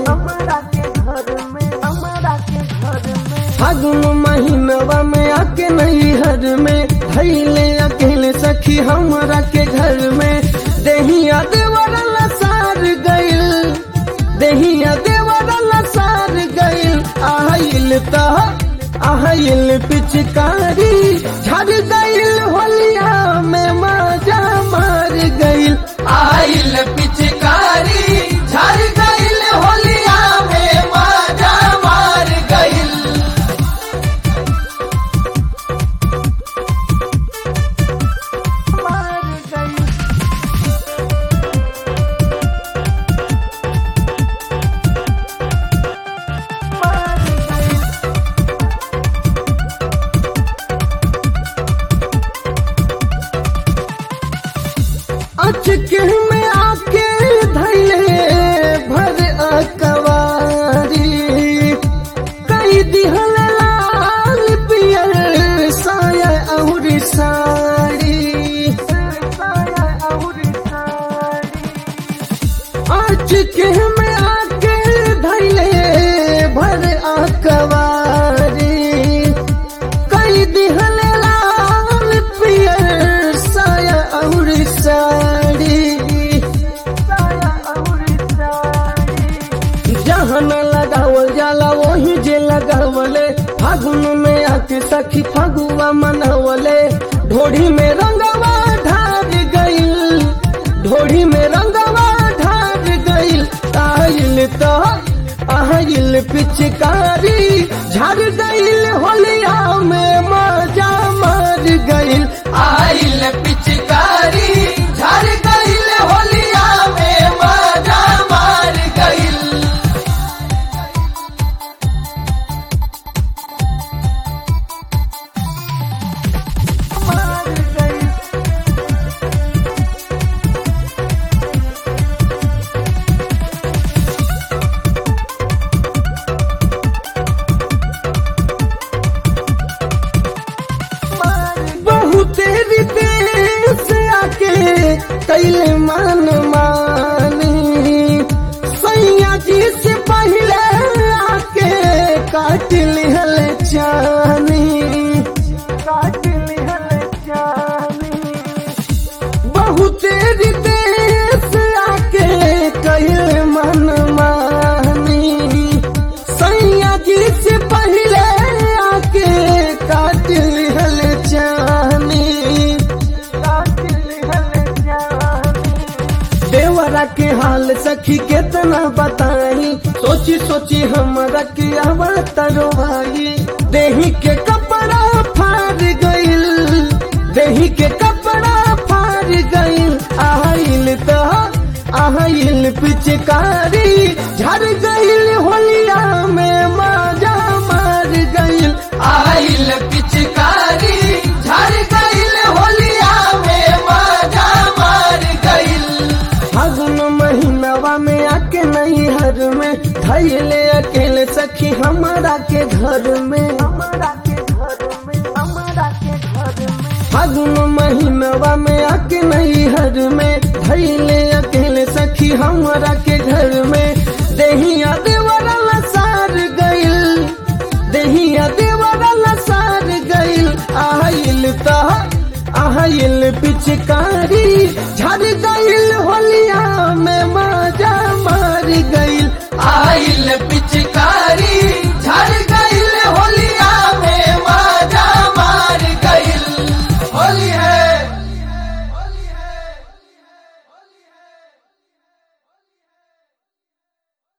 हमारा के घर में हमारा के घर में फागुन महीनवा में आके नहीं हर में धैले अकेले सखी हमरा के घर में देहिया देवरला सार गइल देहिया देवरला सार गइल आइल त आइल पिचकारी झड़ गइल होलिया में मजा मार गइल आइल पिचकारी झड़ गइल होलिया में मजा मार गइल मार गई मार गई अचके में आके धैले भर अकवारी कई दिहल लाल पियर साया और साड़ी साया और साड़ी अचके में आके धैले भर अकवारी कई दिहल लाल पियर साया और साड़ी साया और साड़ी जहाँ न लगावल जाला वही जे लगावले फागुन में आके सखी फगुआ मनवले ढोढ़ी में रंगवा ढार गइल ढोढ़ी में रंगवा ढार गइल आइल तो आइल पिचकारी झड़ गइल होलिया में मजा मार गइल आइल पिचकारी झड़ गइल होलिया में मजा मार गइल मार गई मार बहुत देश आके कैले मान मानी सैया जी से पहले आके काट लिहल चानी काट लिहल जानी बहुत देश आके कैले मान मानी सैया जी से पहले आके काट लिहल चानी काट लिहल जानी देवरा के हाल सखी केतना बताई सोची सोची हमरा के अवतरो भाई देही के कपड़ा फाड़ गइल देही के कपड़ा फाड़ गइल आइल तो आइल पिचकारी झड़ गइल होलिया में मजा मार गइल आइल पिचकारी झड़ गइल होलिया में मजा मार गइल फागुन महीनवा में आके नहीं हर में धैले अकेले सखी हमारा के घर में हमारा के घर में हमारा के घर में फागुन महीनवा में आके नहीं हर में धैले अकेले सखी हमारा के घर में देहिया देवरला सार गइल देहिया देवरला सार गइल आइल त आइल पिचकारी झड़ गइल होलिया में मजा मार गइल आइल पिचकारी